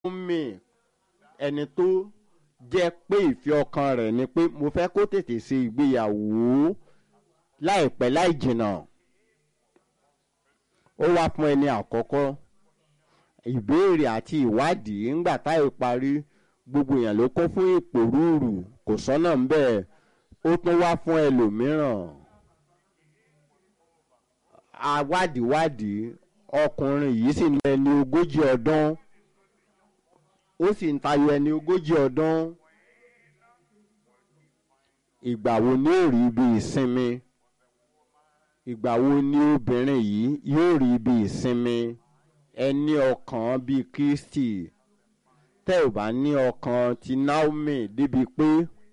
Naomi ẹni tó jẹ́ pé ìfẹ́ ọkàn rẹ̀ ni pé mo fẹ́ kó tètè ṣe ìgbéyàwó láìpẹ́ láì jìnnà ó wá fún ẹni àkọ́kọ́ ìbéèrè àti ìwádìí ńgbà táì parí gbogbo èèyàn ló kó fún ìpòrúurù kò sọ́nà ń bẹ́ẹ̀ ó tún wá fún ẹlòmíràn awádìíwádìí ọkùnrin yìí sì ní ẹni ogójì ọdún ó sì ń tayọ ẹni ogójì ọdún ìgbà wo ni ó rí ibi ìsinmi ìgbà wo ni obìnrin yìí yóò rí ibi ìsinmi ẹni ọkàn bíi Kristi tẹ́ ò bá ní ọkàn ti Naomi débi pé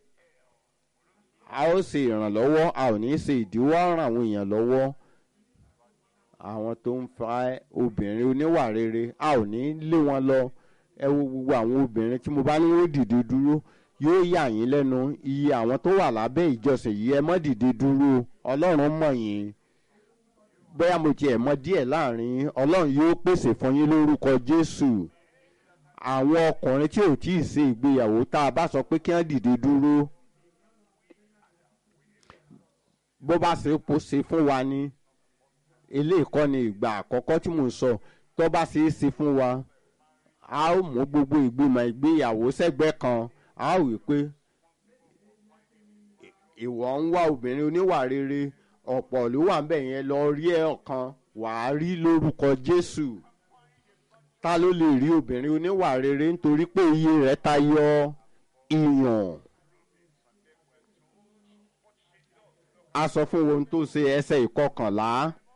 a ó ṣe ìrànlọ́wọ́ a ò ní ṣe ìdíwọ́ ràn àwọn èèyàn lọ́wọ́ àwọn tó ń fa obìnrin oníwà rere a ò ní lé wọn lọ ẹ wo gbogbo àwọn obìnrin tí mo bá ní ó dìde dúró yóò yà yín lẹ́nu iye àwọn tó wà lábẹ́ ìjọsìn yìí ẹ mọ́ dìde dúró ọlọ́run mọ̀ yín bóyá mo tiẹ̀ mọ̀ díẹ̀ láàrin ọlọ́run yóò pèsè fún yín lórúkọ Jésù àwọn ọkùnrin tí ò tí ì ṣe ìgbéyàwó tá a bá sọ pé kí wọ́n dìde dúró bó bá ṣe po ṣe fún wa ní eléyìí kọ́ ni ìgbà àkọ́kọ́ tí mò ń sọ tó bá ṣe é ṣe fún wa a ó mú gbogbo ìgbìmọ̀ ìgbéyàwó sẹ́gbẹ́ kan a ó wí pé ìwọ ń wá obìnrin oníwà rere ọ̀pọ̀ ló wà ń bẹ̀ yẹn lọ rí ẹ̀ ọ̀kan wàá rí lórúkọ Jésù ta ló lè rí obìnrin oníwà rere nítorí pé iye rẹ̀ tayọ ìyàn. a sọ fún ohun tó ṣe ẹsẹ̀ ìkọkànlá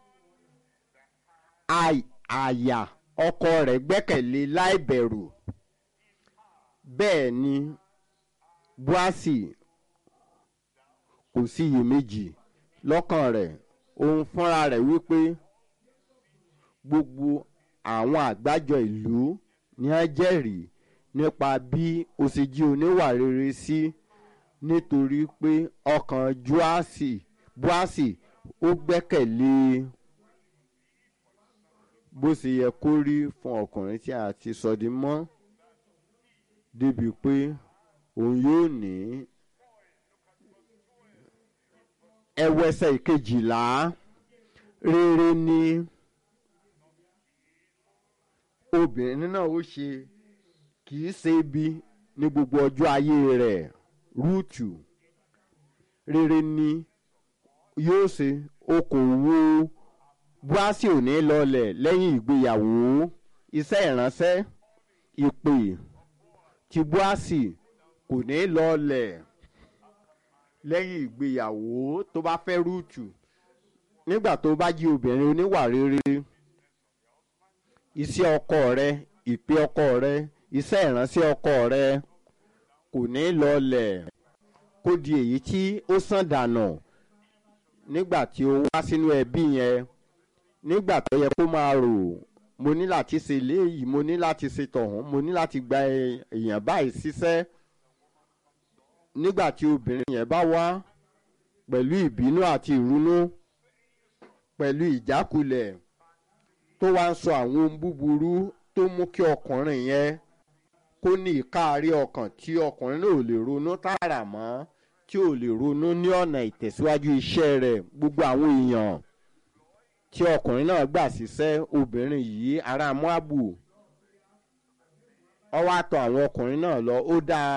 àyà ọkọ rẹ̀ gbẹ́kẹ̀lé láìbẹ̀rù bẹ́ẹ̀ ni Búásì kò sí iyèméjì lọ́kàn rẹ̀ òun fúnra rẹ̀ wípé gbogbo àwọn àgbájọ ìlú ni a jẹ́rìí nípa bí o ṣe jí oníwà rere sí nítorí pé ọkàn Júásì Búásì ó gbẹ́kẹ̀lé bó ṣe yẹ kó rí fún ọkùnrin tí a ti sọ di mọ́ débi pé òun yóò ní ẹwẹsẹ̀ ìkejìlá rere ni obìnrin náà ó ṣe kì í ṣe ibi ní gbogbo ọjọ́ ayé rẹ̀ rúùtù rere ni yóò ṣe okòwò Búásì ò ní lọlẹ̀ lẹ́yìn ìgbéyàwó iṣẹ́ ìránṣẹ́ ìpè tí Búásì kò ní lọlẹ̀ lẹ́yìn ìgbéyàwó tó bá fẹ́ rúùtù nígbà tó bá jí obìnrin oníwà rere iṣẹ́ ọkọ rẹ ìpè ọkọ rẹ iṣẹ́ ìránṣẹ́ ọkọ rẹ kò ní lọlẹ̀ kó di èyí tí ó sàn dànù nígbà tí ó wá sínú ẹbí yẹn nígbà tó yẹ kó máa rò mo ní láti ṣe léyìí mo ní láti ṣe tọ̀hún mo ní láti gba èèyàn báyìí ṣiṣẹ́ nígbà tí obìnrin yẹn bá wá pẹ̀lú ìbínú àti ìrunú pẹ̀lú ìjákulẹ̀ tó wá ń sọ àwọn ohun búburú tó mú kí ọkùnrin yẹn kó ní ìkáàrí ọkàn tí ọkùnrin náà ò lè ronú tààrà mọ́ tí ò lè ronú ní ọ̀nà ìtẹ̀síwájú iṣẹ́ rẹ̀ gbogbo àwọn èèyàn tí ọkùnrin náà gbà síṣẹ́ obìnrin yìí ará Móábù ó wá tọ̀ àwọn ọkùnrin náà lọ ó dáa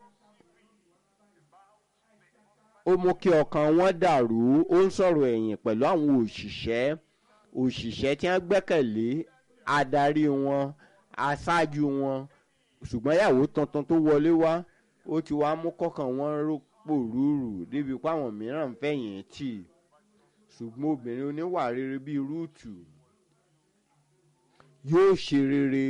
ó mú kí ọkàn wọn dàrú ó ń sọ̀rọ̀ ẹ̀yìn pẹ̀lú àwọn òṣìṣẹ́ òṣìṣẹ́ tí wọ́n gbẹ́kẹ̀lé adarí wọn aṣáájú wọn ṣùgbọ́n ìyàwó tuntun tó wọlé wá ó ti wá mú kọ́kàn wọn rọ́pò rúurú débi pé àwọn mìíràn ń fẹ̀yìn tì ṣùgbọ́n obìnrin oníwà rere bíi rúùtù yóò ṣe rere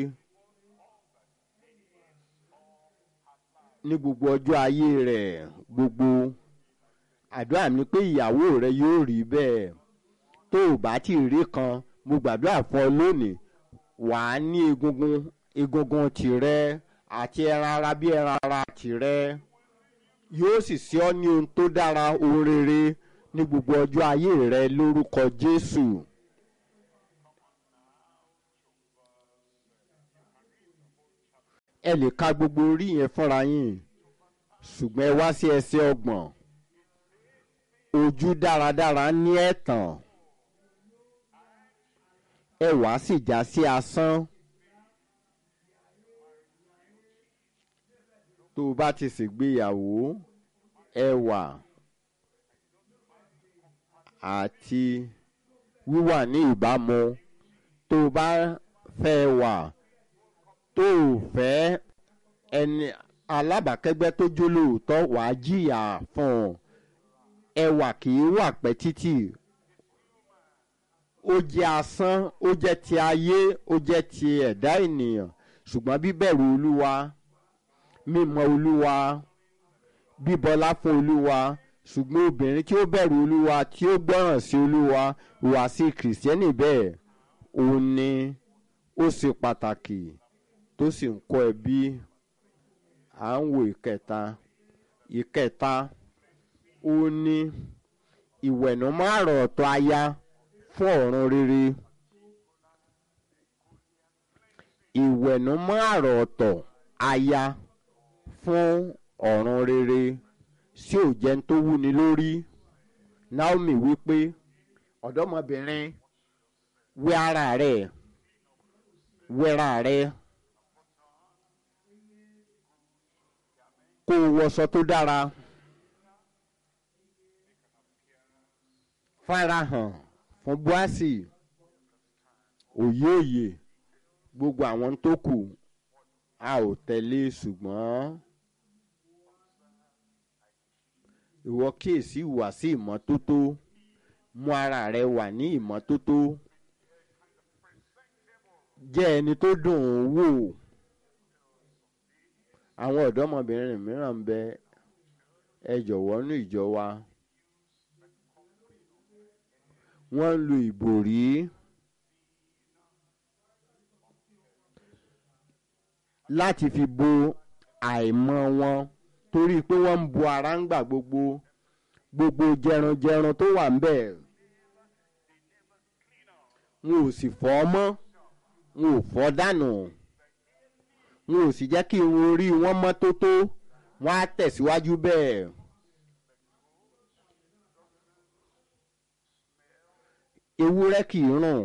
ní gbogbo ọjọ́ ayé rẹ̀ gbogbo àdúrà mi pé ìyàwó rẹ yóò rí bẹ́ẹ̀ tó o bá ti rí kan mo gbàdúrà fún ọ lónìí wàá ní egungun egungun tìrẹ àti ẹran ara bí ẹran ara tìrẹ yóò sì ṣe ọ́ ní ohun tó dára ohun rere ní gbogbo ọjọ́ ayé rẹ lórúkọ Jésù. ẹ lè ka gbogbo orí yẹn fúnra yín ṣùgbọ́n ẹ wá sí ẹsẹ̀ ọgbọ̀n ojú dáradára ní ẹ̀tàn ẹ wá sì já sí asán tó o bá ti ṣègbéyàwó ẹwà àti wíwà ní ìbámu tó o bá fẹ́ wà tó o fẹ́ ẹni alábàákẹ́gbẹ́ tó jólóòótọ́ wàá jìyà fún un ẹwà kì í wà pẹ́ títì ó jẹ́ asán ó jẹ́ ti ayé ó jẹ́ ti ẹ̀dá ènìyàn ṣùgbọ́n bíbẹ̀rù olúwa mímọ̀ olúwa bíbọlá fún olúwa ṣùgbọ́n obìnrin tí ó bẹ̀rù olúwa tí ó gbọ́ràn sí olúwa wà sí kìrìsìtẹ́nì bẹ́ẹ̀ òun ni ó ṣe pàtàkì tó sì ń kọ́ ẹbí à ń wo ìkẹta ìkẹta ó ní ìwẹ̀nùmọ́ àrọ̀ ọ̀tọ̀ aya fún ọ̀run rere ìwẹ̀nùmọ́ àrọ̀ ọ̀tọ̀ aya fún ọ̀run rere sí òjẹ́ tó wúni lórí Naomi wípé ọ̀dọ́mọbìnrin wẹ ara rẹ̀ wẹra rẹ̀ kó o wọṣọ tó dára farahàn fún Bóásì òye òye gbogbo àwọn tó kù a ò tẹ̀lé ṣùgbọ́n ìwọ kíyèsí ìwà sí ìmọ́tótó mú ara rẹ wà ní ìmọ́tótó jẹ́ ẹni tó dùn ún wò àwọn ọ̀dọ́mọbìnrin mìíràn ń bẹ ẹ jọ̀wọ́ nú ìjọ wa wọ́n ń lo ìbòrí láti fi bo àìmọ́ wọn torí pé wọ́n ń bo ara ń gbà gbogbo gbogbo jẹranjẹran tó wà ń bẹ̀ wọn ò sì fọ́ mọ́ wọn ò fọ́ dànù wọn ò sì jẹ́ kí irun orí wọn mọ́ tótó wọn á tẹ̀síwájú bẹ́ẹ̀. ewúrẹ́ kì í rùn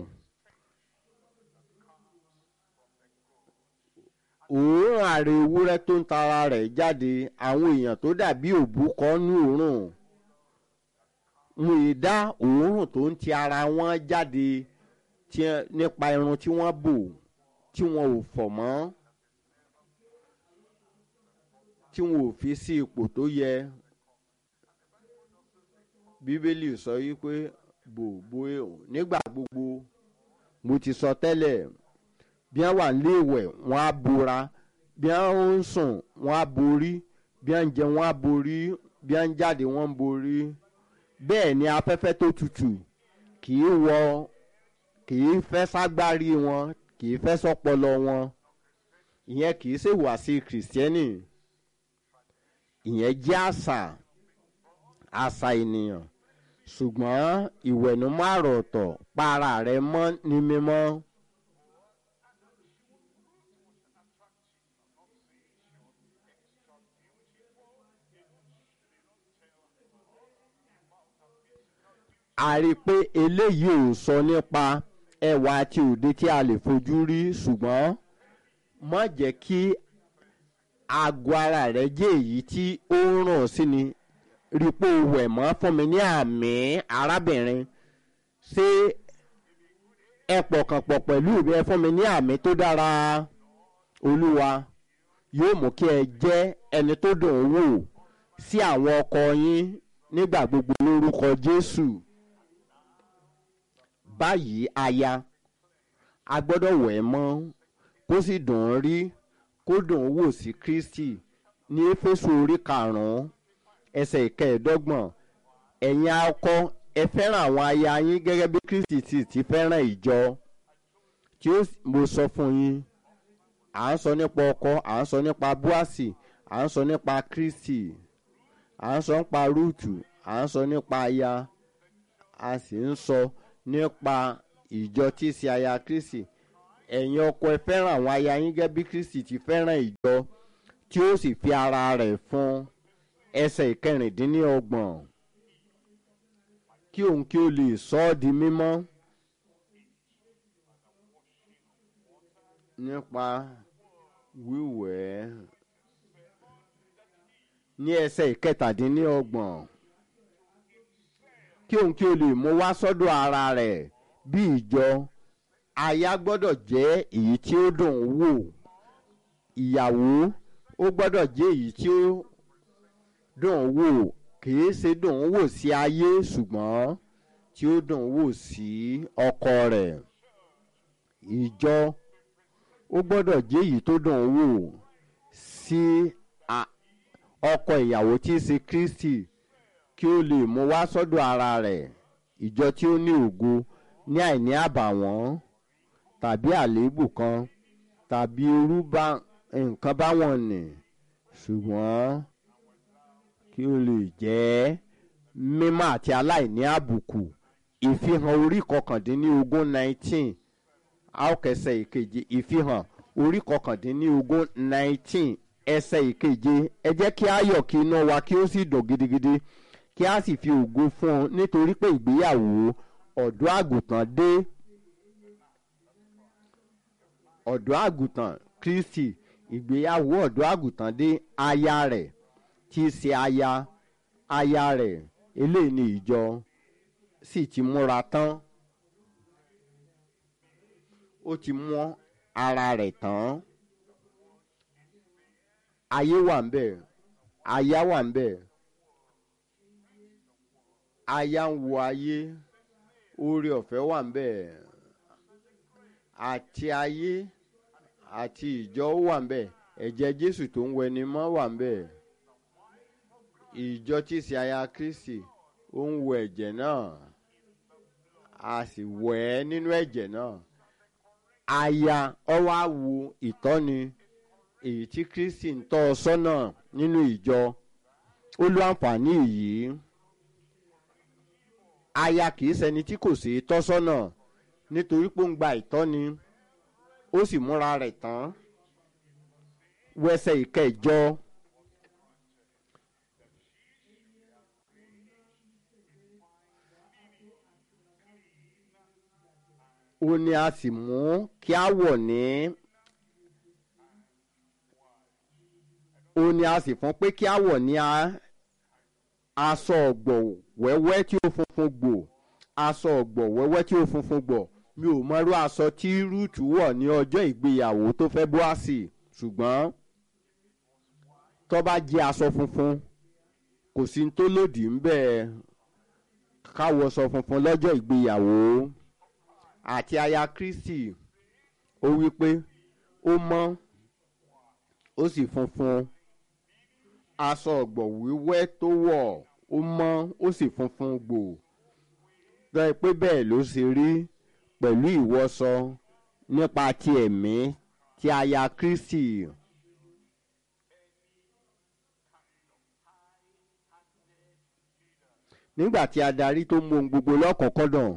òórùn àrè ewúrẹ́ tó ń tara rẹ̀ jáde àwọn èèyàn tó dàbí òbúkọ ní òórùn wọn ì dá òórùn tó ń ti ara wọn jáde nípa irun tí wọ́n bò tí wọn ò fọ̀ mọ́ tí wọn ò fi sí ipò tó yẹ bíbélì sọ yìí pé gbogbo nígbà gbogbo mo ti sọ tẹ́lẹ̀ bí wọ́n wà nílé ìwẹ̀ wọ́n á bora bí wọ́n ń sùn wọ́n á borí bí wọ́n ń jẹ wọ́n á borí bí wọ́n ń jáde wọ́n ń borí bẹ́ẹ̀ ni afẹ́fẹ́ tó tutù kì í wọ kì í fẹ́ ságbárí wọn kì í fẹ́ sọpọlọ wọn ìyẹn kì í ṣèwàsí kìrìsìtẹ́nì ìyẹn jẹ́ àṣà àṣà ènìyàn ṣùgbọ́n ìwẹ̀nùmọ́ àròọ̀tọ̀ pa ara rẹ mọ́ ní mímọ́. a rí i pé eléyìí ò sọ nípa ẹwà àti òde tí a lè fojú rí ṣùgbọ́n má jẹ́ kí àgọ́ ara rẹ jẹ́ èyí tí ó ń ràn sí ni rí i pé o wẹ̀ mọ́ fún mi ní àmì arábìnrin ṣé ẹ pọ̀kàn pọ̀ pẹ̀lú mi ẹ fún mi ní àmì tó dára olúwa yóò mú kí ẹ jẹ́ ẹni tó dùn ún wò sí àwọn ọkọ yín nígbà gbogbo lórúkọ Jésù báyìí aya a gbọ́dọ̀ wẹ̀ mọ́ kó sì dùn ún rí kó dùn ún wò sí Kristi ní Éfésù orí karùn-ún ẹsẹ̀ ìkẹẹ̀ẹ́dọ́gbọ̀n ẹ̀yin akọ ẹ fẹ́ràn àwọn aya yín gẹ́gẹ́ bí Kristi ti ti fẹ́ràn ìjọ tí ó mo sọ fún yín à ń sọ nípa ọkọ à ń sọ nípa Bóásì à ń sọ nípa Kristi à ń sọ nípa Rúùtù à ń sọ nípa aya a sì ń sọ nípa ìjọ tí í ṣe aya Kristi ẹ̀yin ọkọ ẹ fẹ́ràn àwọn aya yín gẹ́gẹ́ bí kristi ti fẹ́ràn ìjọ tí ó sì fi ara rẹ̀ fún ẹsẹ̀ ìkẹrìndínlọ́gbọ̀n kí òun kí ó lè sọ ọ́ di mímọ́ nípa wíwẹ̀ ní ẹsẹ̀ ìkẹtàdínlọ́gbọ̀n kí òun kí ó lè mú wá sọ́dọ̀ ara rẹ̀ bí ìjọ aya gbọ́dọ̀ jẹ́ èyí tí ó dùn ún wò ìyàwó ó gbọ́dọ̀ jẹ́ èyí tí ó dùn ún wò kìí ṣe dùn ún wò sí ayé ṣùgbọ́n tí ó dùn ún wò sí ọkọ rẹ̀ ìjọ ó gbọ́dọ̀ jẹ́ èyí tó dùn ún wò sí ọkọ ìyàwó tí í ṣe kristi kí ó lè mú wá sọ́dọ̀ ara rẹ̀ ìjọ tí ó ní ògo ní àìní àbàwọ́n tàbí àléébù kan tàbí irú bá nǹkan báwọn nì ṣùgbọ́n kí ó lè jẹ́ mímọ́ àti aláìní àbùkù ìfihàn orí kọkàndínlógún nineteen àókẹsẹ̀ ìkeje ìfihàn orí kọkàndínlógún nineteen ẹsẹ̀ ìkeje ẹ jẹ́ kí a yọ̀ kí iná wa kí ó sì dùn gidigidi kí a sì fi ògo fún un nítorí pé ìgbéyàwó ọ̀dọ́ àgùntàn dé ọ̀dọ́ àgùntàn kristi ìgbéyàwó ọ̀dọ́ àgùntàn dé aya rẹ̀ tí í ṣe aya aya rẹ̀ eléyìí ni ìjọ sì ti múra tán ó ti mú ara rẹ̀ tán ayé wà ń bẹ̀ aya wà ń bẹ̀ aya ń wo ayé oore ọ̀fẹ́ wà ń bẹ̀ àti ayé àti ìjọ wà ń bẹ̀ ẹ̀jẹ̀ jésù tó ń wẹni mọ́ wà ń bẹ̀ ìjọ tí í ṣe aya kristi ó ń wọ ẹ̀jẹ̀ náà a sì wẹ̀ ẹ́ nínú ẹ̀jẹ̀ náà aya ọwọ́ á wo ìtọ́ni èyí tí kristi ń tọ́ ọ sọ́nà nínú ìjọ ó lo àǹfààní yìí aya kìí ṣẹni tí kò sí tọ́ sọ́nà nítorí pé ó ń gba ìtọ́ni ó sì múra rẹ̀ tán wẹsẹ̀ ìkẹjọ. ó ní a sì mú kí a wọ̀ ní ó ní a sì fún pé kí a wọ̀ ní aṣọ ọ̀gbọ̀ wẹ́wẹ́ tí ó funfun gbò aṣọ ọ̀gbọ̀ wẹ́wẹ́ tí ó funfun gbò mi ò mọrú aṣọ tí rúùtù wọ̀ ní ọjọ́ ìgbéyàwó tó fẹ́ bóàsì ṣùgbọ́n tó bá jẹ́ aṣọ funfun kò sí tó lòdì ń bẹ́ẹ̀ káwọṣọ funfun lọ́jọ́ ìgbéyàwó àti aya kristi ó wí pé ó mọ́ ó sì funfun aṣọ ọ̀gbọ̀ wíwẹ́ tó wọ̀ ó mọ́ ó sì funfun gbò tọ́ ẹ pé bẹ́ẹ̀ ló ṣe rí pẹ̀lú ìwọṣọ nípa ti ẹ̀mí ti aya kristi. nígbà tí adarí tó mú ohun gbogbo lọ́kọ̀ọ́kọ́dàn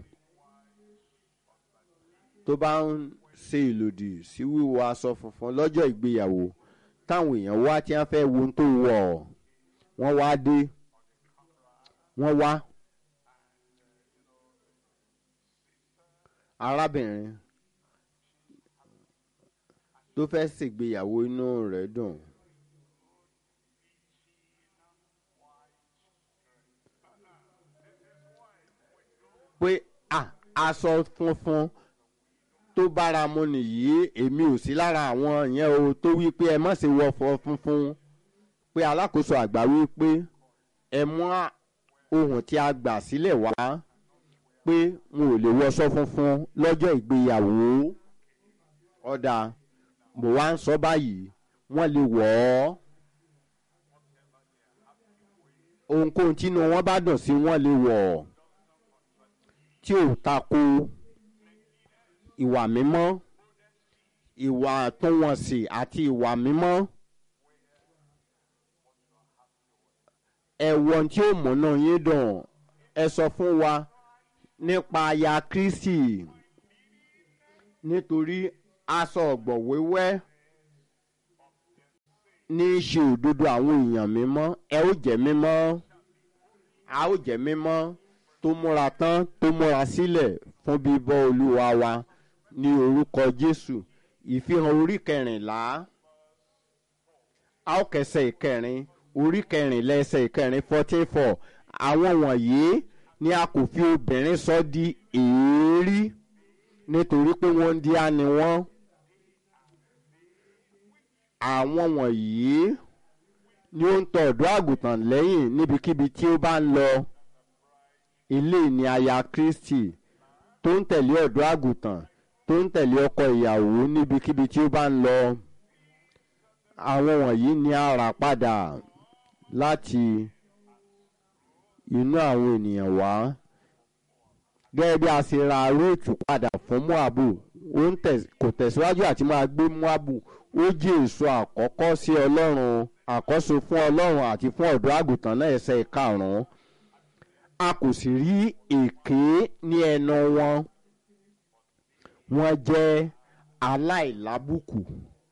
tó bá ń ṣe ìlòdì sí wíwọ aṣọ funfun lọ́jọ́ ìgbéyàwó táwọn èèyàn wá tí wọ́n fẹ́ wo ohun tó wọ̀ wọ́n wá dé wọ́n wá arábìnrin tó fẹ́ ṣègbéyàwó inú rẹ̀ dùn. pé aṣọ funfun tó bára mu nìyí èmi ò sí lára àwọn yẹn o tó wí pé ẹ má ṣe wọfọ funfun pé alákòóso àgbà wí pé ẹ mú ohun tí a gbà sílẹ̀ wá pé n ò lè wọṣọ funfun lọ́jọ́ ìgbéyàwó ọ̀dà mo wá ń sọ báyìí wọ́n lè wọ̀ ọ́ ohunkóhun tínú wọn bá dùn sí wọ́n lè wọ̀ ọ́ tí ò tako ìwà mímọ́ ìwà àtúnwọ̀nsì àti ìwà mímọ́ ẹ̀wọ̀n tí ó múná yín dùn ẹ sọ fún wa nípa aya kristi nítorí aṣọ ọ̀gbọ̀ wéwẹ́ ní í ṣe òdodo àwọn èèyàn mímọ́ ẹ ó jẹ́ mímọ́ a ó jẹ́ mímọ́ tó múra tán tó múra sílẹ̀ fún bíbọ́ olúwa wa ní orúkọ jésù ìfihàn orí kẹrìnlá a ó kẹsẹ̀ ìkẹrin orí kẹrìnlá ẹsẹ̀ ìkẹrin fourteen four àwọn wọ̀nyí ni a kò fi obìnrin sọ di èérí nítorí pé wọ́n ń di á ni wọ́n àwọn wọ̀nyí ni ó ń tọ ọ̀dọ́ àgùntàn lẹ́yìn níbikíbi tí ó bá ń lọ ilé ní aya kristi tó ń tẹ̀lé ọ̀dọ́ àgùntàn tó ń tẹ̀lé ọkọ ìyàwó níbikíbi tí ó bá ń lọ àwọn wọ̀nyí ni a rà padà láti inú àwọn ènìyàn wá gẹ́gẹ́ bí a ṣe ra róòtù padà fún moabu ó ń tẹ̀ kò tẹ̀síwájú àti máa gbé moabu ó jẹ́ èso àkọ́kọ́ sí ọlọ́run àkọ́so fún ọlọ́run àti fún ọ̀dọ́ àgùntàn náà ẹsẹ̀ karùn-ún a kò sì rí èké ní ẹnu wọn wọ́n jẹ́ aláìlábùkù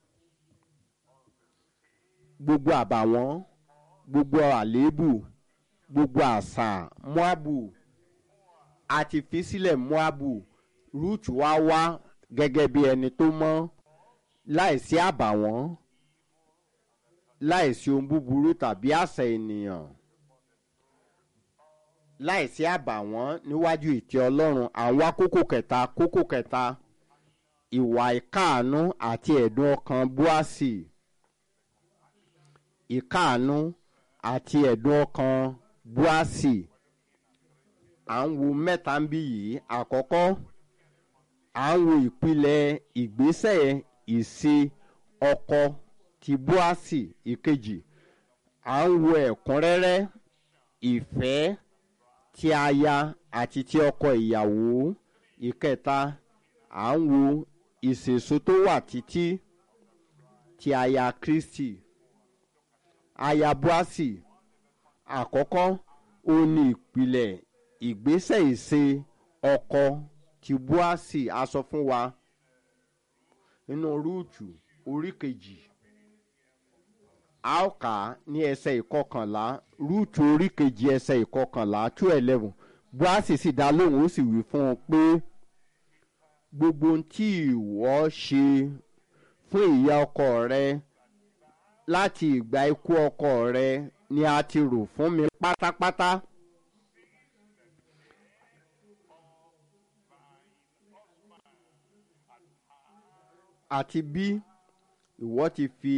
gbogbo àbàwọ́n gbogbo àléébù gbogbo àṣà moabu àti fi sílẹ̀ moabu rúùtù wá wá gẹ́gẹ́ bí ẹni tó mọ́ láìsí àbàwọ́n láìsí ohun búburú tàbí àṣà ènìyàn láìsí àbàwọ́n níwájú ìtẹ́ ọlọ́run àwọn kókó kẹta kókó kẹta ìwà ìkáàánú àti ẹ̀dùn ọkàn búásì ìkáàánú àti ẹ̀dùn ọkàn búásì à ń wo mẹ́ta ń bí yìí àkọ́kọ́ à ń wo ìpìlẹ̀ ìgbésẹ̀ ìṣe ọkọ ti búásì ìkejì à ń wo ẹ̀kúnrẹ́rẹ́ ìfẹ́ ti aya àti ti ọkọ ìyàwó ìkẹta à ń wo ìṣèso tó wà títí ti aya kristi aya búásì àkọ́kọ́ ó ní ìpìlẹ̀ ìgbésẹ̀ ìṣe ọkọ ti búásì a sọ fún wa nínú rúùtù orí kejì a ó kà á ní ẹsẹ̀ ìkọkànlá rúùtù orí kejì ẹsẹ̀ ìkọkànlá two eleven búásì sì dá lóhùn ó sì wí fún un pé gbogbo ohun tí ìwọ ṣe fún ìyá ọkọ rẹ láti ìgbà ikú ọkọ rẹ ni a ti rò fún mi pátápátá. àti bí ìwọ ti fi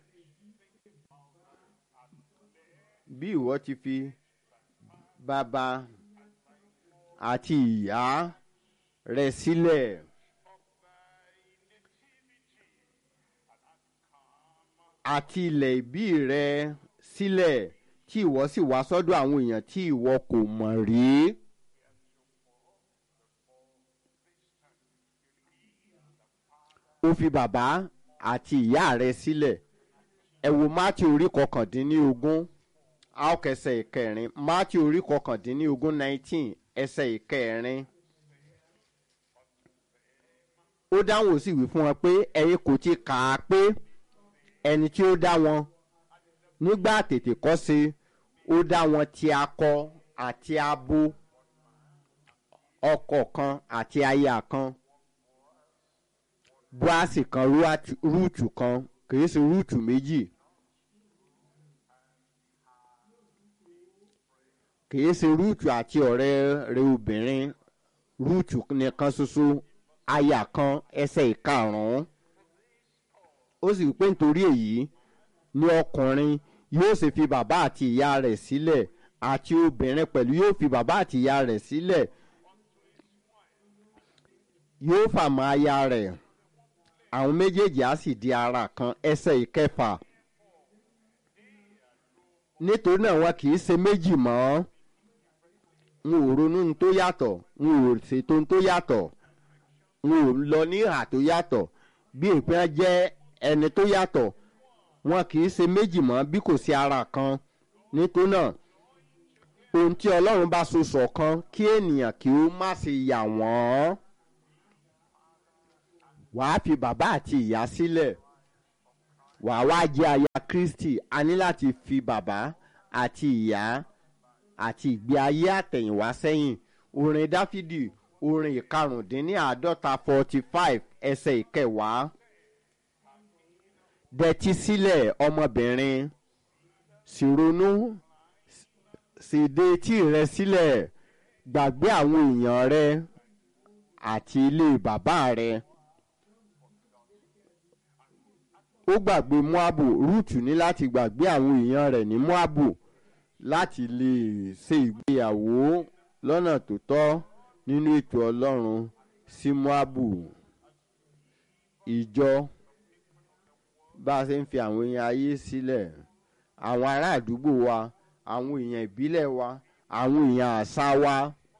bí ìwọ ti fi bàbá àti ìyá rẹ sílẹ̀. àti ilẹ̀ ìbí rẹ sílẹ̀ tí ìwọ sì wá sọ́dọ̀ àwọn èèyàn tí ìwọ kò mọ̀ rí. ó fi bàbá àti ìyá rẹ sílẹ̀ ẹ wo mátì orí kọkàndínlógún a ó kẹsẹ̀ ìkẹrin mátì orí kọkàndínlógún nineteen ẹsẹ̀ ìkẹrin ó dáhùn ó sì wí fún wọn pé ẹ̀yin kò ti kà á pé ẹni tí ó dá wọn nígbà tètè kọ́ sí ó dá wọn ti akọ àti abo ọkọ kan àti aya kan búásì kan rúùtù kan kìí ṣe rúùtù méjì kìí ṣe rúùtù àti ọ̀rẹ́ rẹ̀ obìnrin rúùtù nìkan ṣoṣo aya kan ẹsẹ̀ ìkarùn-ún ó sì wípé nítorí èyí ni ọkùnrin yóò sì fi bàbá àti ìyá rẹ̀ sílẹ̀ àti obìnrin pẹ̀lú yóò fi bàbá àti ìyá rẹ̀ sílẹ̀ yóò fàmọ́ aya rẹ̀ àwọn méjèèjì á sì di ara kan ẹsẹ̀ ìkẹfà nítorí náà wọn kì í ṣe méjì mọ́ n ò ronú tó yàtọ̀ n ò ṣètò tó yàtọ̀ n ò lọ ní ìhà tó yàtọ̀ bí ìpín jẹ́ ẹni tó yàtọ̀ wọn kì í ṣe méjì mọ́ bí kò sí ara kan nítorí náà ohun tí ọlọ́run bá so ṣọ̀kan kí ènìyàn kí ó má ṣe yà wọ́n wàá fi bàbá àti ìyá sílẹ̀ wàá wá jẹ́ aya kristi a ní láti fi bàbá àti ìyá àti ìgbé ayé àtẹ̀yìnwá sẹ́yìn orin dáfídì orin ìkarùndínláàádọ́ta forty five ẹsẹ̀ ìkẹwàá dẹ̀tí sílẹ̀ ọmọbìnrin sì ronú sì de etí rẹ sílẹ̀ gbàgbé àwọn èèyàn rẹ àti ilé bàbá rẹ. ó gbàgbé moabu rúùtù ní láti gbàgbé àwọn èèyàn rẹ̀ ní moabu láti lè ṣe ìgbéyàwó lọ́nà tó tọ́ nínú ètò ọlọ́run sí moabu ìjọ bá a ṣe ń fi àwọn èèyàn ayé sílẹ̀ àwọn ará àdúgbò wa àwọn èèyàn ìbílẹ̀ wa àwọn èèyàn àṣà wa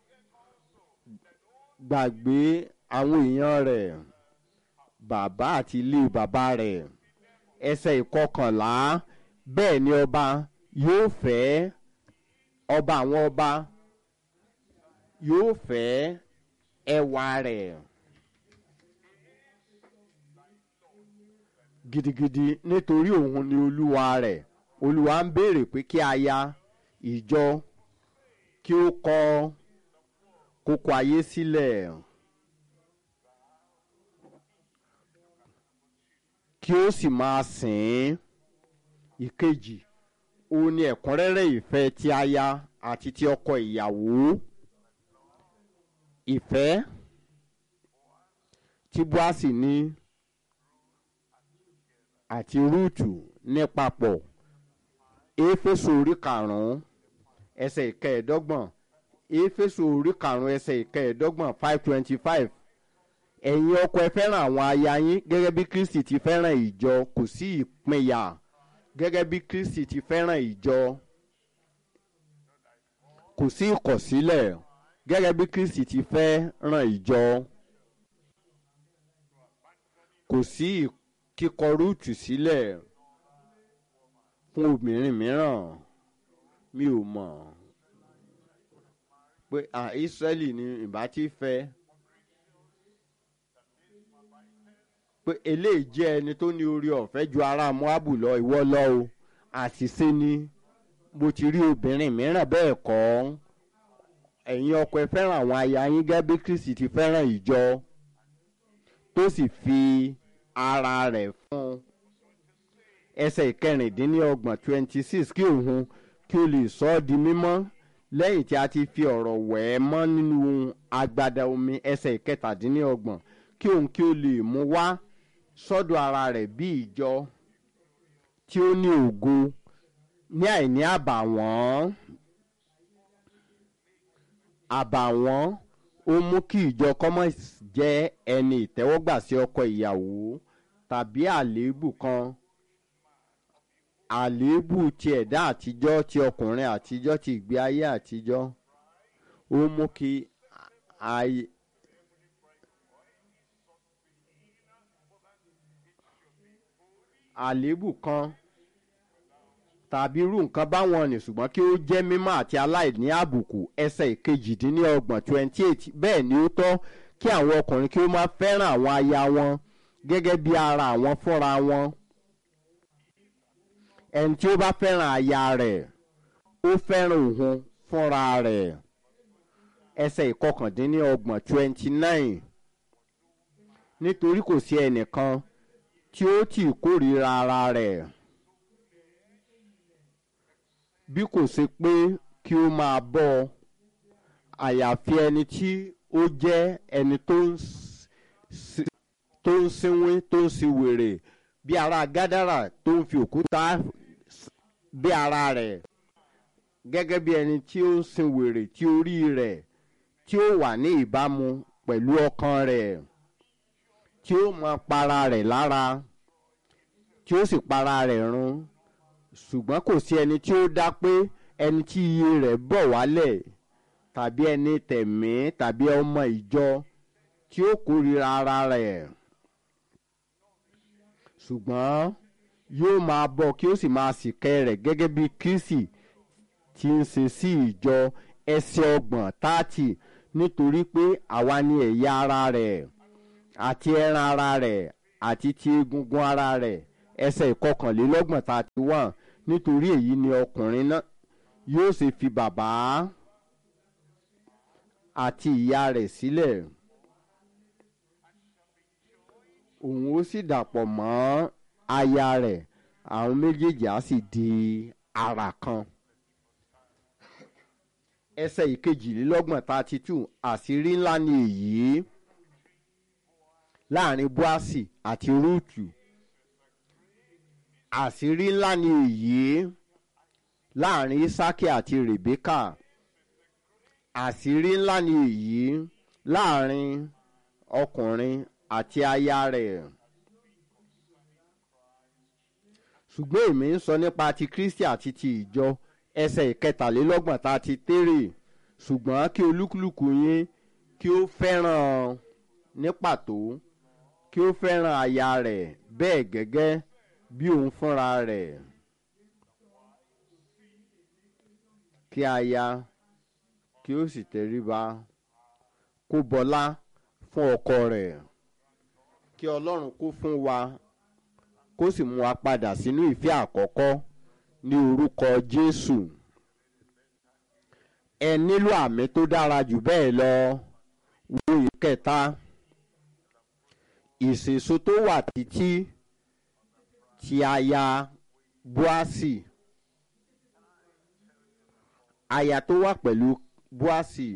gbàgbé àwọn èèyàn rẹ̀ bàbá àti ilé bàbá rẹ̀ ẹsẹ̀ ìkọkànlá bẹ́ẹ̀ ni ọba yóò fẹ́ ọba àwọn ọba yóò fẹ́ ẹwà rẹ̀ gidigidi nítorí òun ni olúwa rẹ̀ olúwa ń béèrè pé kí aya ìjọ kí ó kọ kókó ayé sílẹ̀ kí ó sì máa sìn ín ìkejì òun ni ẹ̀kúnrẹ́rẹ́ ìfẹ́ ti aya àti ti ọkọ ìyàwó ìfẹ́ tí buasi ní àti rúùtù ní papọ̀ éfésù orí karùn-ún ẹsẹ̀ ìkẹẹ̀ẹ́dọ́gbọ̀n éfésù orí karùn-ún ẹsẹ̀ ìkẹẹ̀ẹ́dọ́gbọ̀n five twenty five ẹ̀yin ọkọ ẹ fẹ́ràn àwọn aya yín gẹ́gẹ́ bí kristi ti fẹ́ràn ìjọ kò sí ìpínyà gẹ́gẹ́ bí kristi ti fẹ́ràn ìjọ kò sí ìkọ̀sílẹ̀ gẹ́gẹ́ bí kristi ti fẹ́ràn ìjọ kò sí kíkọ rúùtù sílẹ̀ fún obìnrin mìíràn mi ò mọ̀ pé à Ísírẹ́lì ni ìbá ti fẹ́ pé eléyìí jẹ́ ẹni tó ní orí ọ̀fẹ́ ju ará Moabu lọ ìwọ lọ o àṣìṣe ni mo ti rí obìnrin mìíràn bẹ́ẹ̀ kọ́ ẹ̀yin ọkọ ẹ fẹ́ràn àwọn aya yín gẹ́gẹ́ bí Kristi ti fẹ́ràn ìjọ tó sì fi ara rẹ̀ fún un ẹsẹ̀ ìkẹrìndínlọ́gbọ̀n twenty six kí òun kí o lè sọ ọ́ di mímọ́ lẹ́yìn tí a ti fi ọ̀rọ̀ wẹ̀ ẹ́ mọ́ nínú agbada omi ẹsẹ̀ ìkẹtàdínlọ́gbọ̀n kí òun kí o lè mú wá sọ́dọ̀ ara rẹ̀ bí ìjọ tí ó ní ògo ní àìní àbàwọ́n àbàwọ́n ó mú kí ìjọ kọ́mọ̀ jẹ́ ẹni ìtẹ́wọ́gbà sí ọkọ ìyàwó tàbí àléébù kan àléébù ti ẹ̀dá àtijọ́ ti ọkùnrin àtijọ́ ti ìgbé ayé àtijọ́ ó mú kí ayé. àléébù kan tàbí irú nǹkan báwọn ni ṣùgbọ́n kí ó jẹ́ mímọ́ àti aláìní àbùkù ẹsẹ̀ ìkejìdínlọ́gbọ̀n twenty eight bẹ́ẹ̀ ni ó tọ́ kí àwọn ọkùnrin kí ó máa fẹ́ràn àwọn aya wọn gẹ́gẹ́ bí ara àwọn fúnra wọn ẹni tí ó bá fẹ́ràn aya rẹ̀ ó fẹ́ràn òun fúnra rẹ̀ ẹsẹ̀ ìkọkàndínlọ́gbọ̀n twenty nine nítorí kò sí ẹnìkan tí ó tì kórìíra ara rẹ̀ bí kò ṣe pé kí ó máa bọ́ ọ àyàfi ẹni tí ó jẹ́ ẹni tó ń tó ń sínwín tó ń sin wèrè bí ara gádàrà tó ń fi òkúta bí ara rẹ̀ gẹ́gẹ́ bí ẹni tí ó ń sin wèrè tí orí rẹ̀ tí ó wà ní ìbámu pẹ̀lú ọkàn rẹ̀ tí ó mọ para rẹ̀ lára tí ó sì para rẹ̀ run ṣùgbọ́n kò sí ẹni tí ó dá pé ẹni tí iye rẹ̀ bọ̀ wálẹ̀ tàbí ẹni tẹ̀mí tàbí ọmọ ìjọ tí ó kórìíra ara rẹ̀ ṣùgbọ́n yóò máa bọ̀ kí ó sì máa sìkẹ́ rẹ̀ gẹ́gẹ́ bí Kristi ti ń ṣe sí ìjọ ẹsẹ̀ ọgbọ̀n tààtì nítorí pé àwa ni ẹ̀yà ara rẹ̀ àti ẹran ara rẹ̀ àti ti egungun ara rẹ̀ ẹsẹ̀ ìkọkànlélọ́gbọ̀n thirty one nítorí èyí ni ọkùnrin náà yóò ṣe fi bàbá àti ìyá rẹ̀ sílẹ̀ òun ó sì dàpọ̀ mọ́ aya rẹ̀ àwọn méjèèjì á sì di ara kan ẹsẹ̀ ìkejìlélọ́gbọ̀n thirty two àṣírí ńlá ni èyí láàrin boasi àti rúùtù àṣírí ńlá ni èyí láàrin isaki àti rebeka àṣírí ńlá ni èyí láàrin ọkùnrin àti aya rẹ̀ ṣùgbọ́n èmi ń sọ nípa ti kristi àti ti ìjọ ẹsẹ̀ ìkẹtàlélọ́gbọ̀n tá a ti tèrè ṣùgbọ́n kí olúkúlùkù yín kí ó fẹ́ràn ní pàtó kí ó fẹ́ràn aya rẹ̀ bẹ́ẹ̀ gẹ́gẹ́ bí òun fúnra rẹ̀ kí aya kí ó sì tẹríba kó bọlá fún ọkọ rẹ̀ kí ọlọ́run kó fún wa kó sì mú wa padà sínú ìfẹ́ àkọ́kọ́ ní orúkọ jésù ẹ nílò àmì tó dára jù bẹ́ẹ̀ lọ wo ìkẹta ìṣèso tó wà títí ti aya búásì aya tó wà pẹ̀lú búásì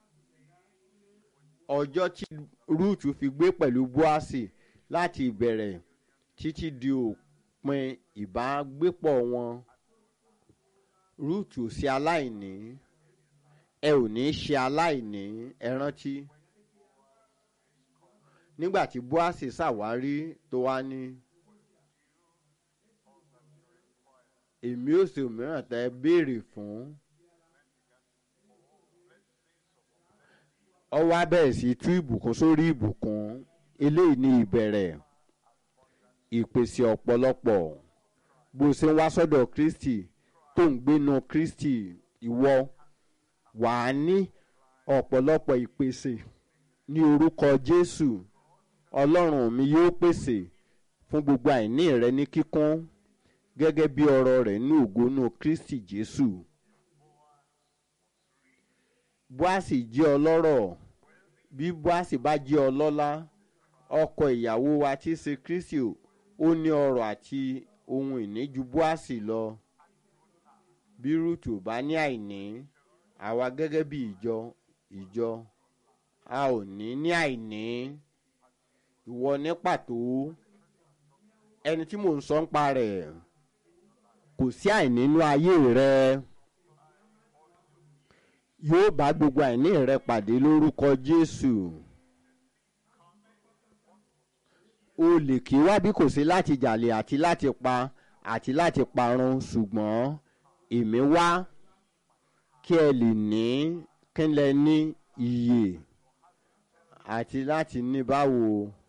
ọjọ́ tí rúùtù fi gbé pẹ̀lú búásì láti ìbẹ̀rẹ̀ títí di òpin ìbágbépọ̀ wọn rúùtù ò sí aláìní ẹ ò ní ṣe aláìní ẹ rántí nígbà tí búásì ṣàwárí tó wá ní èmi ò sì mìíràn tẹ béèrè fún ọwọ́ abẹ́rẹ́ sí tú ìbùkún sórí ìbùkún eléyìí ní ìbẹ̀rẹ̀ ìpèsè ọ̀pọ̀lọpọ̀ bó ṣe ń wá sọ́dọ̀ kristi tó ń gbénu kristi ìwọ wà á ní ọ̀pọ̀lọpọ̀ ìpèsè ní orúkọ jésù ọlọ́run mi yóò pèsè fún gbogbo àìní rẹ ní kíkún gẹ́gẹ́ bí ọ̀rọ̀ rẹ̀ ní ògónú kristi jésù bóàsì jẹ́ ọlọ́rọ̀ bí bóàsì bá jẹ́ ọlọ́lá ọkọ ìyàwó wa tí í ṣe kristi ó ní ọrọ̀ àti ohun ìní ju bóàsì lọ bí rúùtù bá ní àìní àwa gẹ́gẹ́ bí ìjọ ìjọ a ò ní ní àìní ìwọ ní pàtó ẹni tí mò ń sọ ń pa rẹ̀ kò sí àìní nínú ayé rẹ yóò bá gbogbo àìní rẹ pàdé lórúkọ jésù o lè kí wá bí kò sí láti jàlè àti láti pa àti láti parun ṣùgbọ́n èmi wá kí ẹ lè ní kí n lẹ ní iyè àti láti ní báwo.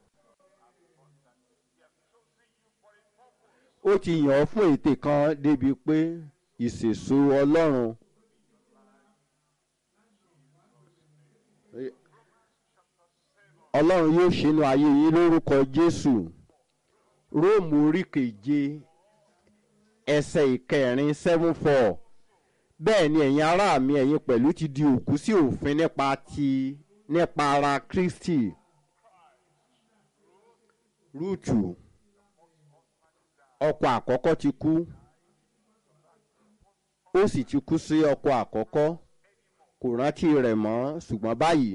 ó ti yàn ọ́ fún ète kan débi pé ìṣèso ọlọ́run ọlọ́run yóò ṣínú ayé yín lórúkọ jésù róòmù orí keje ẹsẹ̀ ìkẹrin seven four bẹ́ẹ̀ ni ẹ̀yin ará mi ẹ̀yin pẹ̀lú ti di òkú sí òfin nípa ti nípa ara kristi rúùtù ọkọ àkọ́kọ́ ti kú ó sì ti kú sí ọkọ àkọ́kọ́ kò rántí rẹ̀ mọ́ ṣùgbọ́n báyìí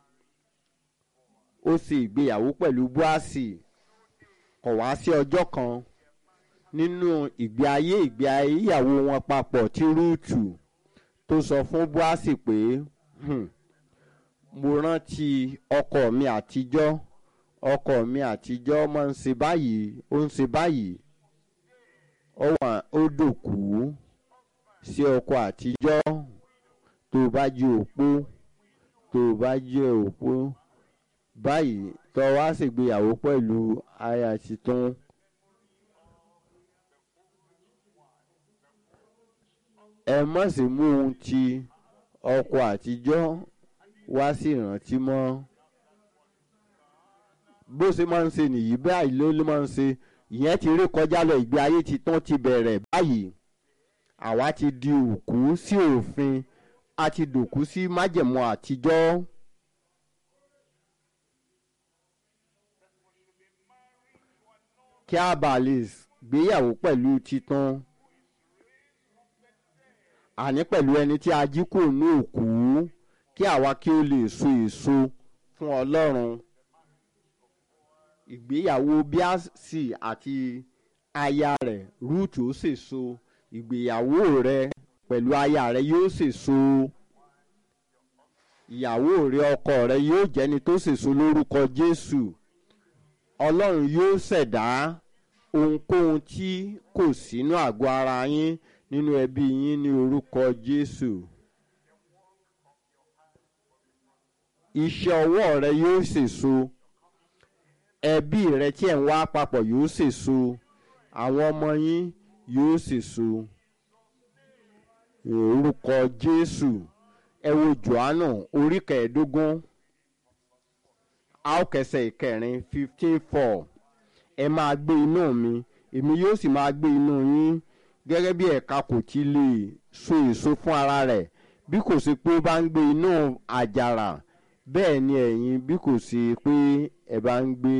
ó sì ìgbéyàwó pẹ̀lú búásì kọ̀ wá sí ọjọ́ kan nínú ìgbé ayé ìgbé ayé ìyàwó wọn papọ̀ tí rúùtù tó sọ fún búásì pé mo rántí ọkọ mi àtijọ́ ọkọ mi àtijọ́ máa ń ṣe báyìí ó ń ṣe báyìí ó wà ó dòkú sí ọkọ àtijọ́ tó bá jẹ́ òpó tó bá jẹ́ òpó báyìí tó wá ṣègbéyàwó pẹ̀lú aya tuntun. ẹ má sì mú ohun ti ọkọ àtijọ́ wá sí ìrántí mọ́ bó ṣe máa ń ṣe nìyí báyìí ló ló máa ń ṣe ìyẹn ti rí kọjá lọ ìgbé ayé ti tán ti bẹ̀rẹ̀ báyìí àwa ti di òkú sí òfin a ti dòkú sí májẹ̀mú àtijọ́. kí a bá lè gbéyàwó pẹ̀lú titan àní pẹ̀lú ẹni tí a jí kò ní òkú kí àwa kí ó lè so èso fún ọlọ́run ìgbéyàwó bíásì àti aya rẹ̀ rúùtù ó sèso ìgbéyàwó rẹ̀ pẹ̀lú aya rẹ̀ yóò sèso ìyàwó rẹ̀ ọkọ rẹ̀ yóò jẹ́ni tó sèso lórúkọ jésù ọlọ́run yóò ṣẹ̀dá ohunkóhun tí kò sínú àgọ́ ara yín nínú ẹbí yín ní orúkọ jésù. iṣẹ́ ọwọ́ rẹ yóò sèso ẹbí rẹ tí ẹ̀ ń wá papọ̀ yóò sèso àwọn ọmọ yín yóò sèso orúkọ jésù ẹ wo johannu orí kẹẹ̀ẹ́dógún aókẹsẹ̀ ìkẹrin fifteen four ẹ máa gbé inú mi èmi yóò sì máa gbé inú yín gẹ́gẹ́ bí ẹ̀ka kò ti lè so èso fún ara rẹ̀ bí kò sí pé ó bá ń gbé inú àjàrà bẹ́ẹ̀ ni ẹ̀yin bí kò sí pé ẹ bá ń gbé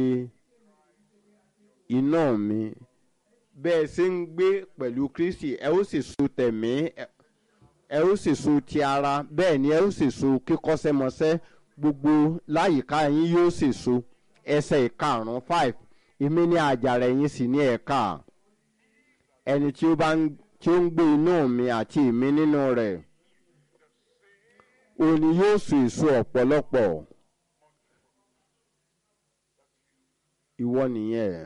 iná mi bẹ́ẹ̀ ṣe ń gbé pẹ̀lú kristi ẹ ó sì so tẹ̀mí ẹ ó sì so ti ara bẹ́ẹ̀ ni ẹ ó sì so kíkọ́ṣẹ́mọṣẹ́ gbogbo láyìíká yín yóò sì so ẹsẹ̀ ìkarùn-ún five èmi ní àjàrà ẹ̀yin sì ní ẹ̀ka ẹni tí ó bá ń tí ó ń gbé inú mi àti èmi nínú rẹ̀ òní yóò so èso ọ̀pọ̀lọpọ̀ ìwọ nìyẹn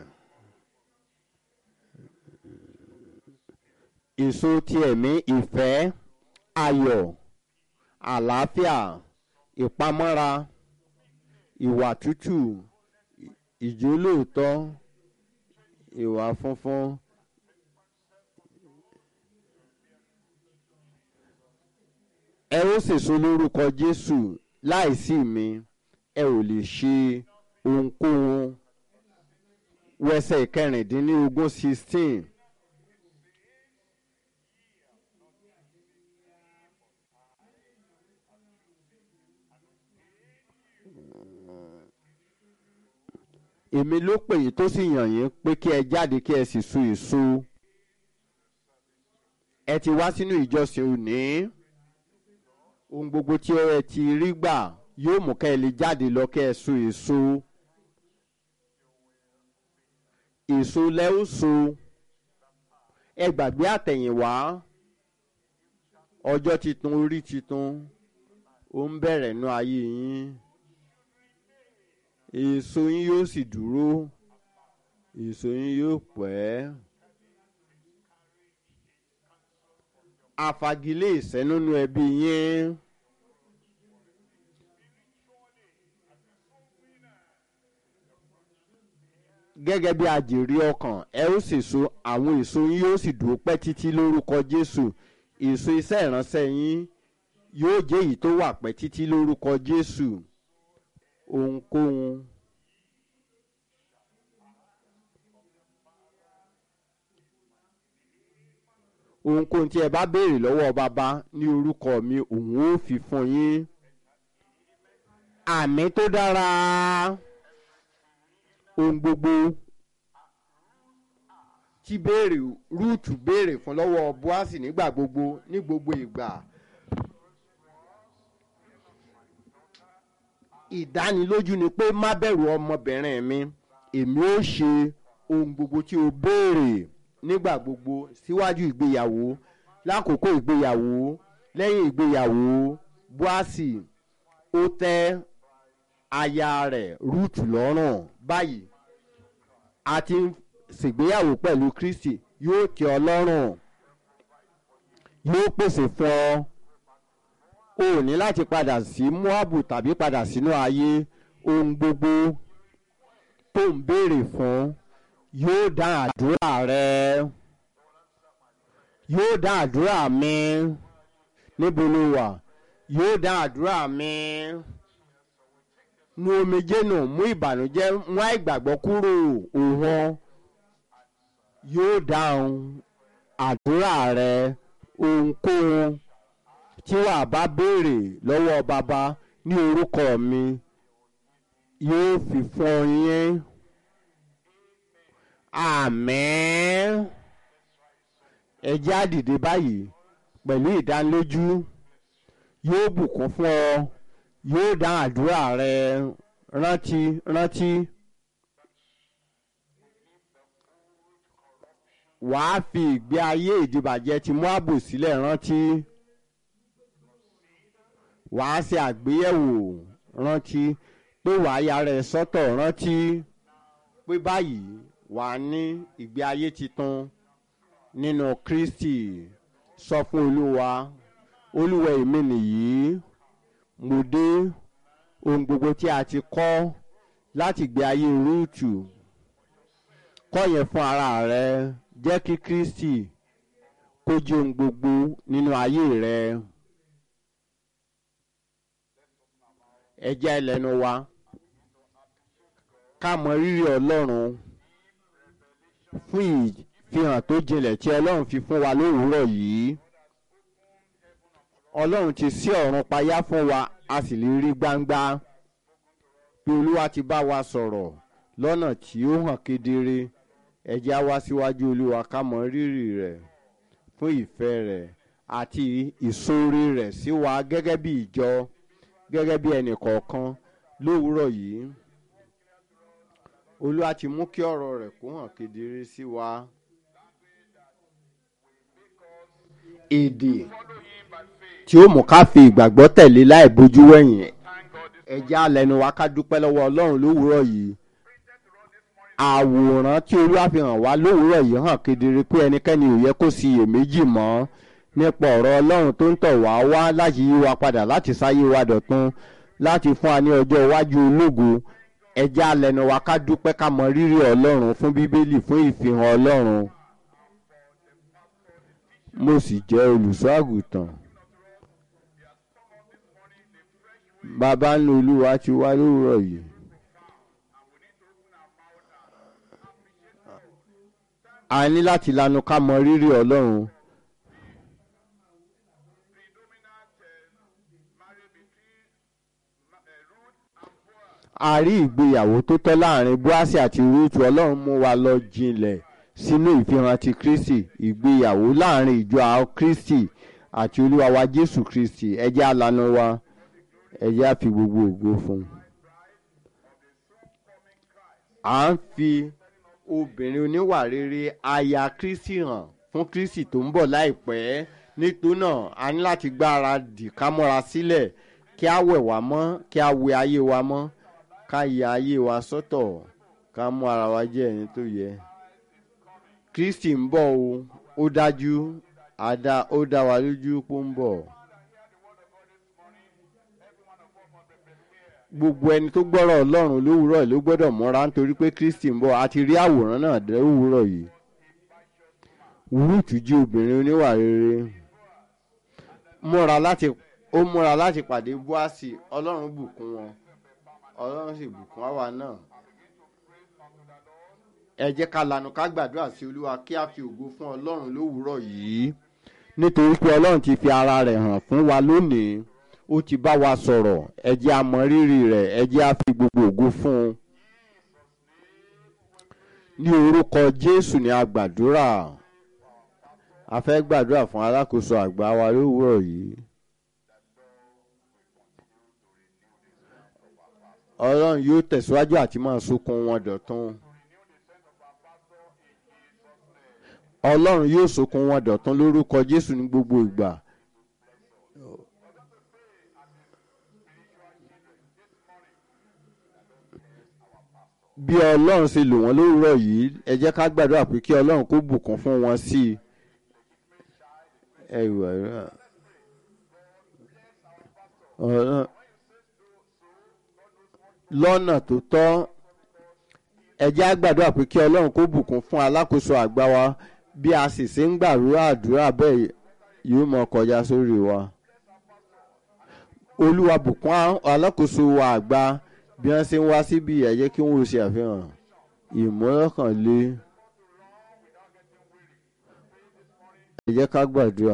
èso ti ẹ̀mí ìfẹ́ ayọ̀ àlàáfíà ìpamọ́ra ìwà tútù ìjólóòtọ́ ìwà funfun. ẹ ó sèso lórúkọ jésù láìsí mi ẹ ò lè ṣe ohunkóhun wẹsẹ̀ ìkẹrìndínlógún sixteen. èmi ló pè yín tó sì yàn yín pé kí ẹ jáde kí ẹ sì so èso ẹ ti wá sínú ìjọsìn òní ohun gbogbo tí ẹ ti rí gbà yóò mú kẹ́ ẹ lè jáde lọ kẹ́ ẹ so èso èso lẹ́ ó so ẹ gbàgbé àtẹ̀yìnwá ọjọ́ titun orí titun ó ń bẹ̀rẹ̀ nú ayé yín èso yín yóò sì dúró èso yín yóò pẹ́. àfagilé ìsẹ́núnú ẹbí yín. gẹ́gẹ́ bí àjèrè ọkàn ẹ ó sì so àwọn èso yín yóò sì dúró pẹ́ títí lórúkọ jésù èso iṣẹ́ ìránṣẹ́ yín yóò jẹ́ èyí tó wà pẹ́ títí lórúkọ jésù ohunkóhun. ohunkóhun tí ẹ bá béèrè lọ́wọ́ bàbá ní orúkọ mi òun ó fi fún yín. àmì tó dára ohun gbogbo tí béèrè rúùtù béèrè fún lọ́wọ́ buasi nígbà gbogbo ní gbogbo ìgbà. ìdánilójú ni pé má bẹ̀rù ọmọbìnrin mi èmi ó ṣe ohun gbogbo tí o béèrè nígbà gbogbo síwájú ìgbéyàwó lákòókò ìgbéyàwó lẹ́yìn ìgbéyàwó buasi ó tẹ́ aya rẹ̀ rúùtù lọ́rùn báyìí a ti ń ṣègbéyàwó pẹ̀lú kristi yóò tẹ́ ọ lọ́rùn yóò pèsè fún ọ o ò ní láti padà sí moabu tàbí padà sínú ayé ohun gbogbo tó ń béèrè fún yóò dá àdúrà rẹ yóò dá àdúrà mi níbo ló wà yóò dá àdúrà mi nu omijé nù mú ìbànújẹ́ mú àìgbàgbọ́ kúrò òun yóò dáhùn àdúrà rẹ ohunkóhun tí wàá bá béèrè lọ́wọ́ bàbá ní orúkọ mi yóò fi fún yín àmín ẹ jẹ́ á dìde báyìí pẹ̀lú ìdánilójú yóò bùkún fún ọ yóò dá àdúrà rẹ rántí rántí. wàá fi ìgbé ayé ìdìbàjẹ́ ti Móábù sílẹ̀ rántí wàá ṣe àgbéyẹ̀wò rántí pé wàá yára ẹ sọ́tọ̀ rántí pé báyìí wàá ní ìgbé ayé titun nínú Kristi sọ fún Olúwa Olúwa èmi nìyí mo dé ohun gbogbo tí a ti kọ́ láti gbé ayé rúùtù kọ́ yẹn fún ara rẹ jẹ́ kí Kristi kó jẹ́ ohun gbogbo nínú ayé rẹ. ẹ jẹ́ ẹlẹ́nu wa ká mọ rírì Ọlọ́run fún ìfihàn tó jinlẹ̀ tí Ọlọ́run fi fún wa lówùúrọ̀ yìí Ọlọ́run ti ṣí ọ̀run payá fún wa a sì lè rí gbangba bí Olúwa ti bá wa sọ̀rọ̀ lọ́nà tí ó hàn kedere ẹ jẹ́ á wá síwájú Olúwa ká mọ rírì rẹ̀ fún ìfẹ́ rẹ̀ àti ìṣoore rẹ̀ sí wa gẹ́gẹ́ bí ìjọ gẹ́gẹ́ bí ẹnì kọ̀ọ̀kan lówùúrọ̀ yìí Olúwa ti mú kí ọ̀rọ̀ rẹ̀ kó hàn kedere sí wa. èdè tí ó mú ká fi ìgbàgbọ́ tẹ̀lé láì bójú wẹ̀yìn ẹ jẹ́ á lẹ́nu wa ká dúpẹ́ lọ́wọ́ Ọlọ́run lówùúrọ̀ yìí àwòrán tí Olúwa fi hàn wá lówùúrọ̀ yìí hàn kedere pé ẹnikẹ́ni ò yẹ kó ṣiyèméjì mọ́ nípa ọ̀rọ̀ Ọlọ́run tó ń tọ̀ wá wá láti yí wa padà láti sáyé wa dọ̀tun láti fún wa ní ọjọ́ iwájú ológo ẹ jẹ́ á lẹ́nu wa ká dúpẹ́ ká mọ rírì Ọlọ́run fún Bíbélì fún ìfihàn Ọlọ́run mo sì jẹ́ olùṣọ́ àgùntàn bàbá ńlá Olúwa ti wá lówùúrọ̀ yìí. a ní láti lanu ká mọ rírì Ọlọ́run. a rí ìgbéyàwó tó tọ́ láàrin Bóásì àti Rúùtù Ọlọ́run mú wa lọ jinlẹ̀ sínú ìfihàn ti Kristi ìgbéyàwó láàrin ìjọ àwọn Kristi àti Olúwa wa Jésù Kristi ẹ jẹ́ á lanu wa ẹ jẹ́ á fi gbogbo ògo fún un. à ń fi obìnrin oníwà rere aya Kristi hàn fún Kristi tó ń bọ̀ láìpẹ́ nítorí náà a ní láti gbáradì ká múra sílẹ̀ kí a wẹ̀ wá mọ́ kí a wẹ ayé wa mọ́ ká ya ayé wa sọ́tọ̀ ká mú ara wa jẹ́ ẹni tó yẹ. Kristi ń bọ̀ o ó dájú àdá ó dá wa lójú pé ó ń bọ̀. gbogbo ẹni tó gbọ́rọ̀ Ọlọ́run lówùúrọ̀ ló gbọ́dọ̀ múra nítorí pé Kristi ń bọ̀ a ti rí àwòrán náà lówùúrọ̀ yìí. Rúùtù jí obìnrin oníwà rere múra láti ó múra láti pàdé Bóásì Ọlọ́run bùkún wọn Ọlọ́run sì bùkún àwa náà. ẹ jẹ́ ká lanu ká gbàdúrà sí Olúwa kí a fi ògo fún Ọlọ́run lówùúrọ̀ yìí nítorí pé Ọlọ́run ti fi ara rẹ̀ hàn fún wa lónìí ó ti bá wa sọ̀rọ̀ ẹ jẹ́ a mọ rírì rẹ̀ ẹ jẹ́ a fi gbogbo ògo fún un. ní orúkọ Jésù ni a gbàdúrà a fẹ́ gbàdúrà fún alákòóso àgbà wa lówùúrọ̀ yìí. Ọlọ́run yóò tẹ̀síwájú àti máa sokun wọn dọ̀tun. Ọlọ́run yóò sokun wọn dọ̀tun lórúkọ Jésù ní gbogbo ìgbà. bí ọlọ́run ṣe lò wọ́n lówùúrọ̀ yìí ẹ jẹ́ ká gbàdúrà pé kí ọlọ́run kó bùkún fún wọn sí i. ẹ wà rà lọ́nà tó tọ́ ẹ jẹ́ á gbàdúrà pé kí ọlọ́run kó bùkún fún alákòóso àgbà wa bí a sì ṣe ń gbàdúrà àdúrà bẹ́ẹ̀ yóò mọ kọjá sórí wa. olúwa bùkún alákòóso wa àgbà bí wọ́n ṣe ń wá síbi ẹ jẹ́ kí wọ́n ṣe àfihàn ìmọ̀lọ́kànlé ẹ jẹ́ ká gbàdúrà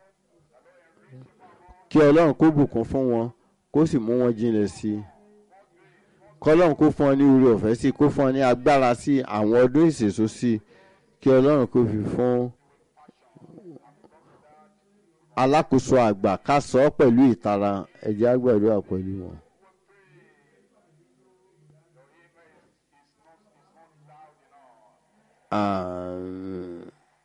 kí ọlọ́run kó bùkún fún wọn kó sì mú wọn jinlẹ̀ sí i kọlọ́run kó fún ọ ní oore ọ̀fẹ́ sí i kó fún ọ ní agbára sí i àwọn ọdún ìṣèso sí i kí ọlọ́run kó fi fún alákòóso àgbà ká sọ ọ́ pẹ̀lú ìtara ẹ jẹ́ á gbàdúrà pẹ̀lú wọn. Àmín.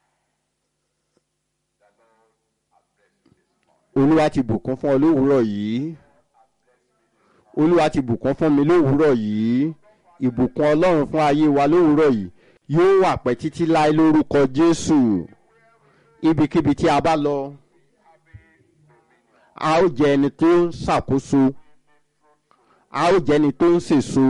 olúwa ti bùkún fún ọ lówùúrọ̀ yìí olúwa ti bùkún fún mi lówùúrọ̀ yìí ìbùkún ọlọ́run fún ayé wa lówùúrọ̀ yìí yóò wà pẹ́ títí láé lórúkọ jésù ibikíbi tí a bá lọ a ó jẹ ẹni tó ń ṣàkóso a ó jẹ ẹni tó ń sèso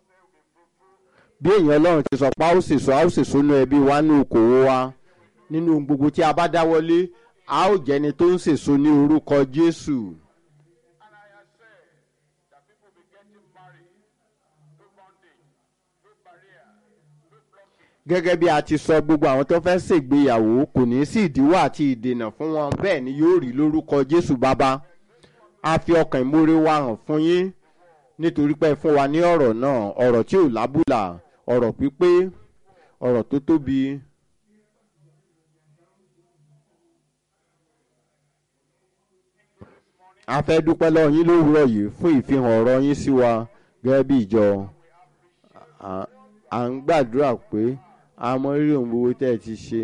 bí èèyàn ọlọ́run ti sọ pé a ó sèso a ó sèso nínú ẹbí wa nínú okòwò wa nínú gbogbo tí a bá dáwọ́lé a ó jẹ ẹni tó ń sèso ní orúkọ jésù. gẹ́gẹ́ bí a ti sọ gbogbo àwọn tó fẹ́ ṣègbéyàwó kò ní sí ìdíwọ́ àti ìdènà fún wọn bẹ́ẹ̀ ni yóò rí lórúkọ jésù bàbá a fi ọkàn ìmoore wa hàn fún yín nítorí pé ẹ fún wa ní ọ̀rọ̀ náà ọ̀rọ̀ tí ò lábùlà ọ̀rọ̀ pípé ọ̀rọ̀ tó tóbi. a fẹ́ dúpẹ́ lọ́wọ́ yín lówùúrọ̀ yìí fún ìfihàn ọ̀rọ̀ yín sí wa gẹ́gẹ́ bí ìjọ à ń gbàdúrà pé a mọ rírì ohun gbogbo tẹ́ ẹ ti ṣe.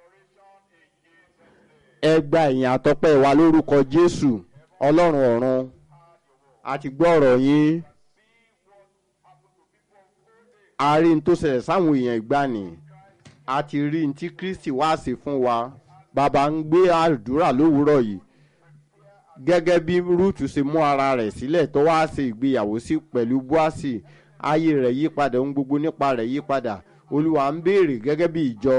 ẹ gba ìyìn àtọ́pẹ́ wa lórúkọ jésù ọlọ́run ọ̀run a ti gbọ́ ọ̀rọ̀ yín a rí n tó ṣẹlẹ̀ sáwọn èèyàn ìgbani a ti rí n tí kristi wá sí fún wa bàbá ń gbé àdúrà lówùúrọ̀ yìí gẹ́gẹ́ bí rúùtù ṣe mú ara rẹ̀ sílẹ̀ tó wá ṣe ìgbéyàwó sí pẹ̀lú búásì ayé rẹ̀ yí padà ohun gbogbo nípa rẹ̀ yí padà olúwa ń béèrè gẹ́gẹ́ bí ìjọ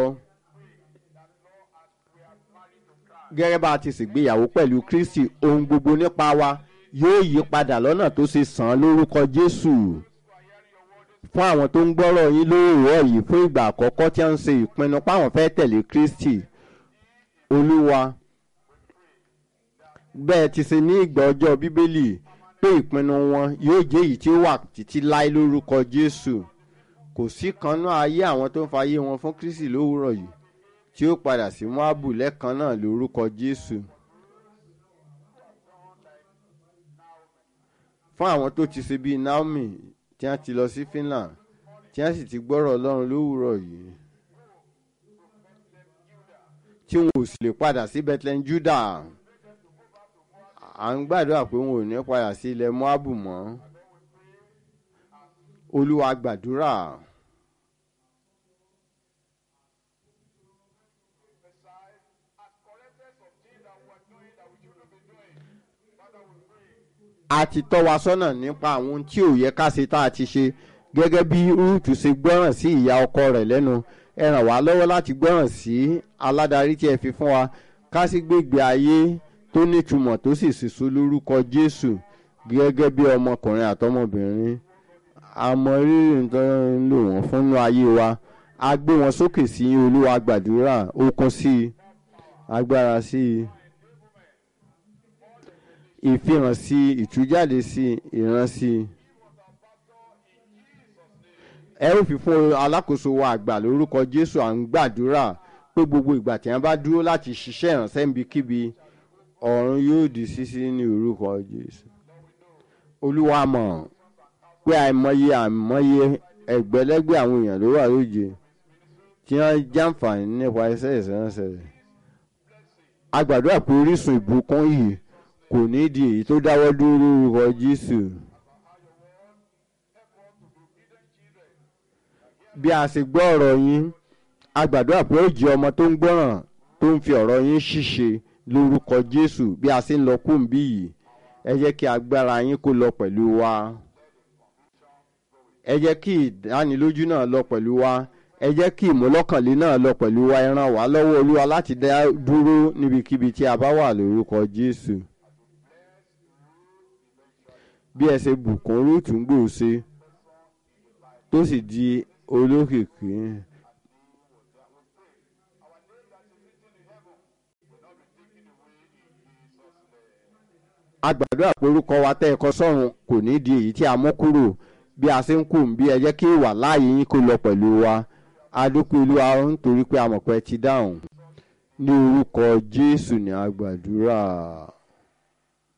gẹ́gẹ́ bá a ti ṣègbéyàwó pẹ̀lú kristi ohun gbogbo nípa wa yóò yí padà lọ́nà tó ṣe sàn án lórúkọ jésù fún àwọn tó ń gbọ́rọ̀ yín lóòrọ̀ yìí fún ìgbà àkọ́kọ́ tí wọ́n ń ṣe ìpinnu páwọn fẹ́ tẹ̀lé kristi olúwa bẹ́ẹ̀ ti ṣe ní ìgbà ọjọ́ bíbélì pé ìpinnu wọn yóò jẹ́ èyí tí ó wà títí láé lórúkọ jésù kò sí kanú ayé àwọn tó ń fa ayé wọn fún kristi lówùúrọ̀ yìí tí ó padà sí moabu lẹ́ẹ̀kan náà lórúkọ jésù. fún àwọn tó ti ṣe bíi naomi tí wọ́n ti lọ sí finland tí wọ́n sì ti gbọ́rọ̀ ọlọ́run lówùúrọ̀ yìí tí wọn ò sì lè padà sí bethlehem judah à ń gbàdúrà pé wọn ò ní padà sí ilẹ̀ moabu mọ́ olúwa gbàdúrà. a ti tọ́ wa sọ́nà nípa àwọn ohun tí ò yẹ ká ṣe tá a ti ṣe gẹ́gẹ́ bí rúùtù ṣe gbọ́ràn sí ìyá ọkọ rẹ̀ lẹ́nu ẹ ràn wá lọ́wọ́ láti gbọ́ràn sí aládarí tí ẹ fi fún wa ká sì gbégbé ayé tó nítumọ̀ tó sì ṣèso lórúkọ jésù gẹ́gẹ́ bí ọmọkùnrin àtọmọbìnrin àmọ́ rírì tó ń lò wọ́n fúnnú ayé wa a gbé wọn sókè sí olúwa gbàdúrà okun sí i agbára sí i ìfihàn sí ìtújáde sí ìran sí ẹ ó fi fún alákòóso wa àgbà lórúkọ jésù à ń gbàdúrà pé gbogbo ìgbà tí wọn bá dúró láti ṣiṣẹ́ ìrànṣẹ́ níbikíbi ọ̀run yóò di ṣíṣí ní orúkọ jésù olúwa mọ̀ pé àìmọye àìmọye ẹgbẹ̀lẹ́gbẹ̀ àwọn èèyàn ló wà lóje tí wọ́n jàǹfààní nípa iṣẹ́ ìránṣẹ́ rẹ̀ a gbàdúrà pé orísun ìbùkún yìí kò ní di èyí tó dáwọ́ dúró lórúkọ jésù. bí a ṣe gbọ́ ọ̀rọ̀ yín a gbàdúrà pé ó jẹ́ ọmọ tó ń gbọ́ràn tó ń fi ọ̀rọ̀ yín ṣíṣe lórúkọ jésù bí a ṣe ń lọ kúńbí yìí ẹ jẹ́ kí agbára yín kó lọ pẹ̀lú wa ẹ jẹ́ kí ìdánilójú náà lọ pẹ̀lú wa ẹ jẹ́ kí ìmúlọ́kànlé náà lọ pẹ̀lú wa ẹ ràn wá lọ́wọ́ olúwa láti dá dúró níbikíbi tí a bá wà lórúkọ jésù. bí ẹ ṣe bùkún rúùtù ń gbòòṣe tó sì di olókìkí. agbàdúrà pé orúkọ wa tẹ́ ẹ kọ sọ́run kò ní di èyí tí a mú kúrò bí a ṣe ń kù bí ẹ jẹ́ kí ìwà láàyè yín kó lọ pẹ̀lú wa adúpẹ́ olúwa nítorí pé a mọ̀ pé ẹ ti dáhùn ní orúkọ jésù ní agbàdúrà.